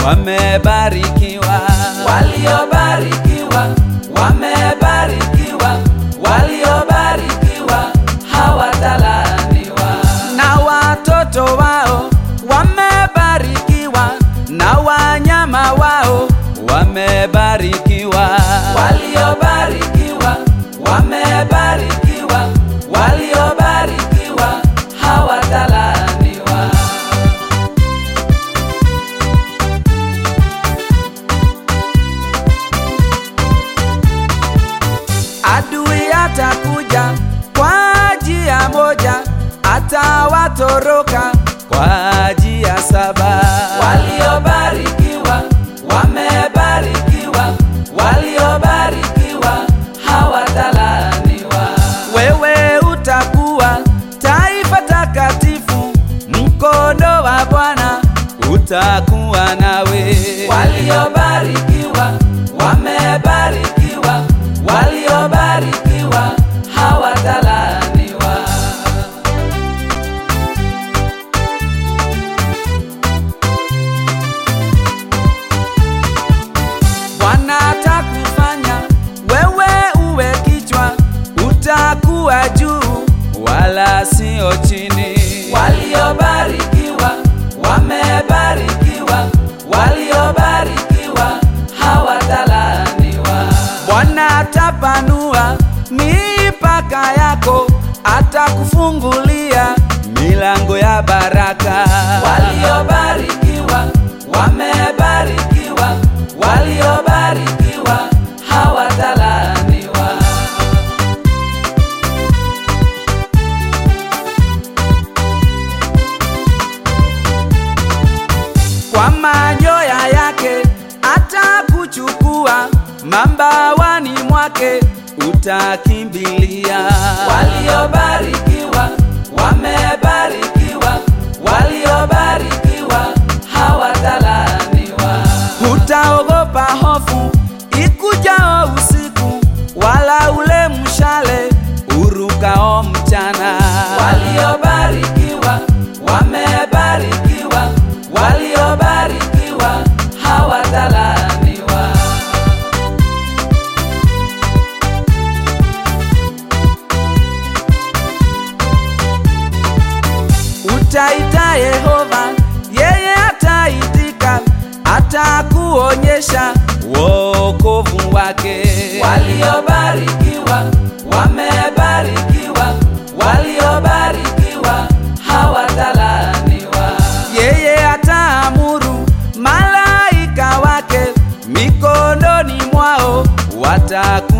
wamebarikiwa. Waliobarikiwa wamebarikiwa, waliobarikiwa hawatalaaniwa. na watoto wao wamebarikiwa, na wanyama wao wamebarikiwa. Waliobarikiwa wamebarikiwa, waliobarikiwa hawatalaaniwa. Adui atakuja kwa njia moja, atawatoroka kwa njia saba. Waliobarikiwa wamebarikiwa, waliobarikiwa hawatalaaniwa. Wewe utakuwa taifa takatifu, mkono wa Bwana utakuwa nawe. Waliobarikiwa wamebarikiwa, waliobarikiwa hawatalaaniwa. Bwana atakufanya wewe uwe kichwa, utakuwa juu wala sio chini. Waliobarikiwa wamebarikiwa, waliobarikiwa hawatalaaniwa. Bwana atapanua mipaka yako, atakufungulia milango ya baraka. Waliobarikiwa wamebarikiwa, waliobarikiwa hawatalaaniwa. Kwa manyoya yake atakuchukua, mambawani mwake utakimbilia. Waliobarikiwa wamebarikiwa, waliobarikiwa hawatalaaniwa. Hutaogopa hofu ikujao usiku, wala ule mshale urukao mchana. Waliobarikiwa wamebarikiwa, waliobarikiwa hawatalaaniwa. Utaita Yehova, yeye ataitika, atakuonyesha wokovu wake. Waliobarikiwa wamebarikiwa, waliobarikiwa hawatalaaniwa. Yeye ataamuru malaika wake mikononi mwao wataku